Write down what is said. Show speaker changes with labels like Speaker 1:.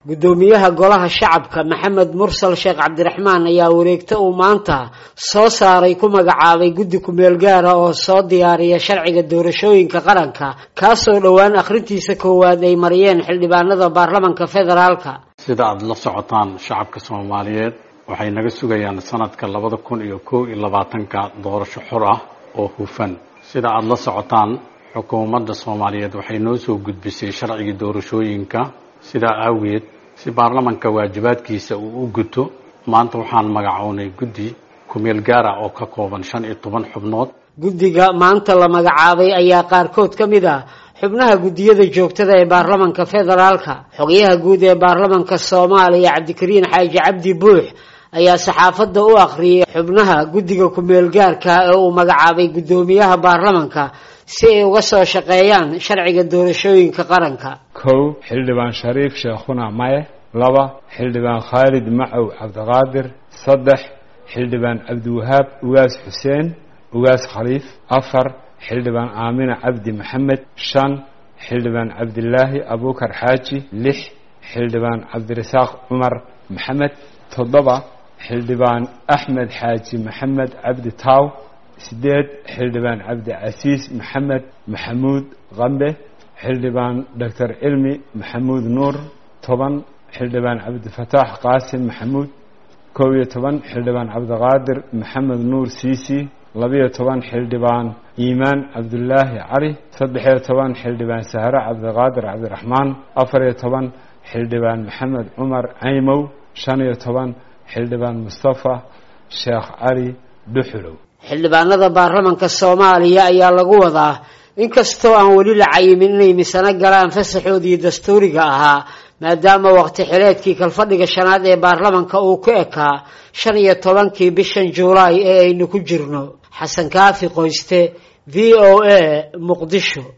Speaker 1: guddoomiyaha golaha shacabka maxamed mursal sheekh cabdiraxmaan ayaa wareegto uu maanta soo saaray ku magacaabay guddi kumeel gaara oo soo diyaariya sharciga doorashooyinka qaranka kaasoo dhowaan akhrintiisa koowaad ay mariyeen xildhibaanada baarlamanka federaalka
Speaker 2: sida aada la socotaan shacabka soomaaliyeed waxay naga sugayaan sanadka labada kun iyo kow iyo labaatanka doorasho xor ah oo hufan sida aada la socotaan xukuumadda soomaaliyeed waxay noo soo gudbisay sharcigii doorashooyinka sidaa aageed si baarlamanka waajibaadkiisa uu u guto maanta waxaan magacownay guddi kumeel gaara oo ka kooban shan iyo toban xubnood
Speaker 1: guddiga maanta la magacaabay ayaa qaarkood ka mid ah xubnaha guddiyada joogtada ee baarlamanka federaalka xogayaha guud ee baarlamanka soomaaliya cabdikariin xaaji cabdi buux ayaa saxaafadda u akhriyay xubnaha guddiga kumeel gaarka ee uu magacaabay guddoomiyaha baarlamanka si ay uga soo shaqeeyaan sharciga doorashooyinka qaranka
Speaker 3: kow xildhibaan shariif sheekhuna maye laba xildhibaan khaalid macow cabdiqaadir saddex xildhibaan cabdiwahaab ugaas xuseen ugaas khaliif afar xildhibaan aamina cabdi maxamed shan xildhibaan cabdilaahi abuukar xaaji lix xildhibaan cabdirasaaq cumar maxamed toddoba xildhibaan axmed xaaji maxamed cabdi taaw sideed xildhibaan cabdicasiis maxamed maxamuud qambe xildhibaan doctor cilmi maxamuud nuur toban xildhibaan cabdifataax qaasim maxamuud kow iyo toban xildhibaan cabdiqaadir maxamed nuur siisi labiyo toban xildhibaan iimaan cabdulaahi cali saddexiyo toban xildhibaan sahre cabdiqaadir cabdiraxmaan afariyo toban xildhibaan maxamed cumar caymow shan iyo toban xildhibaan mustafa sheekh cali dhuxulow
Speaker 1: xildhibaanada baarlamanka soomaaliya ayaa lagu wadaa inkastoo aan weli la cayimin inay misano galaan fasaxoodii dastuuriga ahaa maadaama waqti xileedkii kalfadhiga shanaad ee baarlamanka uu ku ekaa shan iyo tobankii bishan juulaay ee aynu ku jirno xasan kaafi qoyste v o a muqdisho